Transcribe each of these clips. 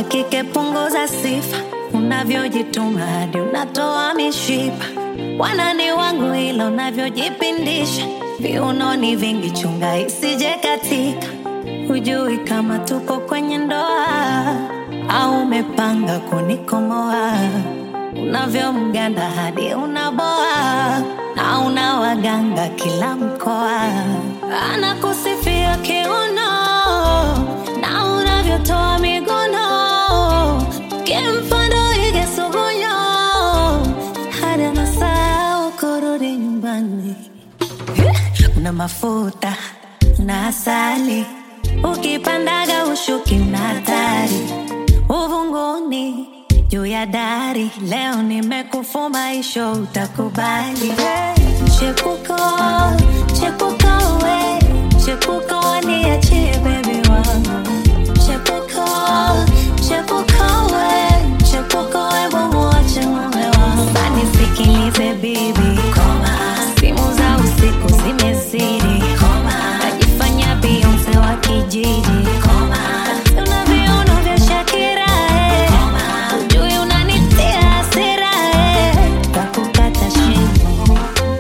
wa kike punguza sifa, unavyojituma hadi unatoa mishipa. Wanani wangu ila unavyojipindisha, viunoni vingi, chunga isije katika. Hujui kama tuko kwenye ndoa au umepanga kunikomoa, unavyomganda hadi unaboa na una waganga kila mkoa, anakusifia kiuno na unavyotoa miguno, kimfano ige sugunyo hadi anasahau kurudi nyumbani. Una mafuta na asali, ukipandaga ushuki una hatari uvunguni juu ya dari. Leo nimekufuma isho, utakubali chepuko chepuko we chepuko niachie bebi wangu chepuko chepuko we chepuko we mumuache mume wangu sanisikilize bibi koma simu za usiku zimezidi koma najifanya Beyonce wa kijiji koma una viuno vya Shakira eh. Ujui unanitia hasira eh. Takukata shingo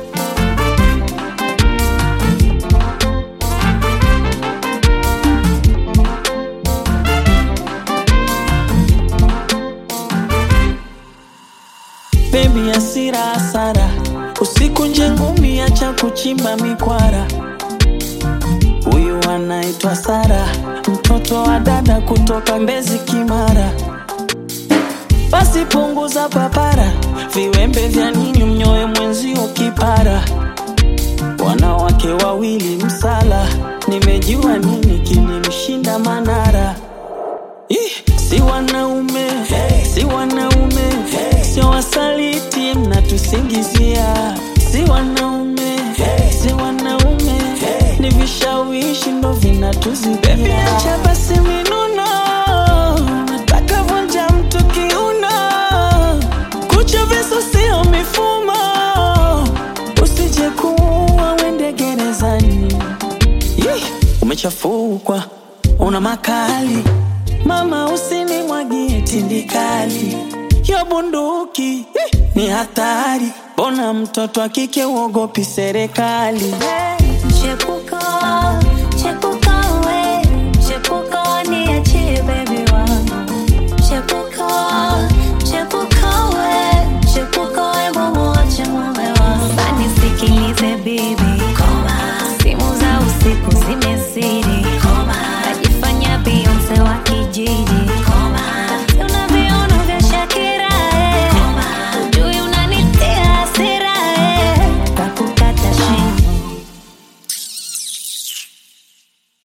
Baby asira hasara, usiku nje ngumi, acha kuchimba mikwara. Huyu anaitwa Sara, mtoto wa dada kutoka Mbezi Kimara. Basi punguza papara, viwembe vya nini mnyoe mwenzio kipara. Wanawake wawili msala, nimejua nini kilimshinda Manara. Ih, si wanaume si wanaume sio wasaliti mnatusingizia si wanaume si wanaume ni vishawishi ndo vinatuzibia acha basi minuno nataka vunja mtu kiuno kucha visu sio mifumo usije kuua wende gerezani Yeh, umechafukwa una makali mama usinimwagie tindikali yo bunduki eh, ni hatari bona mtoto akike uogopi serikali Chepuko, chepuko we, chepuko niachie baby wangu. Chepuko, chepuko we, chepuko we mumuache mume wangu. Sanisikilize bibi, koma, simu za usiku zime